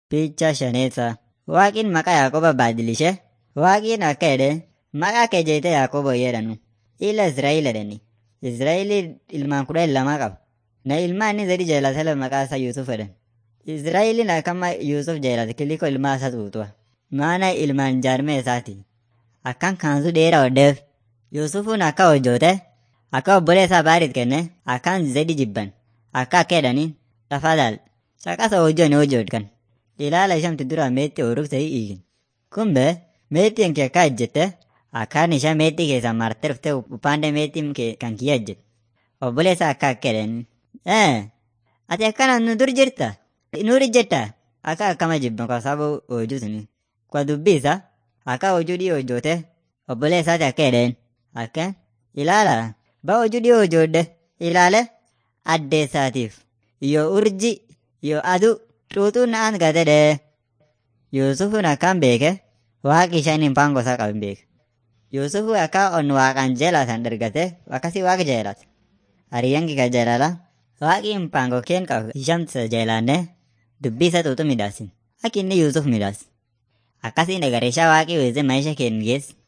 Picha shaneessa. Waaqin maqaa Yaaqooba baadilishe. Waaqin akka jedhe maqaa kee jeetee Yaaqoobo jedhanu. Ila Israa'el jedhani. Israa'el ilmaan kudhan lama qaba. Na ilmaan inni zadi jaalatale maqaa isaa Yuusuf jedhan. Israa'elin akkama Yuusuf jaalate kiliko ilmaa isaa tuutua. Maana ilmaan jaarmee isaati. Akkan kaansu dheeraa hodheef. Yuusufuun akka hojjoote akka obbolee isaa baariit kenne akkaan zadi jibban. Akka akka jedhaniin tafadhal caqasa hojjoon hojjoodhan. Ilaala ishamti dura meetti oruuf ta'ii iigin. Kumbe meettiin kee akka ejjette akkaan isha meexxii keessaa martee dhuftee upande meexxiin kee kan kiyya ejjette. Obbolee isaa akka akka jedhaniin. Ee ati akkana nu dur jirta? Nuur ejjetta? Akka akkama jibban kwa sababu hojii suni. Kwa dubbii isaa akka hojii dhiyoo hojjoote obbolee isaati akka jedheen. Akka ilaala ba hojii dhiyoo hojjoodde ilaale addee isaatiif yoo urji yoo aduu xuuxuun na'an gatedhe. Yuusufuun akkaan beeke waaqi ishaan hin paangoo isaa qaban beeke. Yuusufu akka on waaqaan jeelatan dargate akkasii waaqa jeelata. Hariyyanki ka jeelala waaqi hin paangoo keen qabu ishamtisa jeelanne dubbii isa xuuxu midhaasin. Akka inni Yuusuf midhaas. Akkasiin egareeshaa waaqii weeze maisha keen geessi.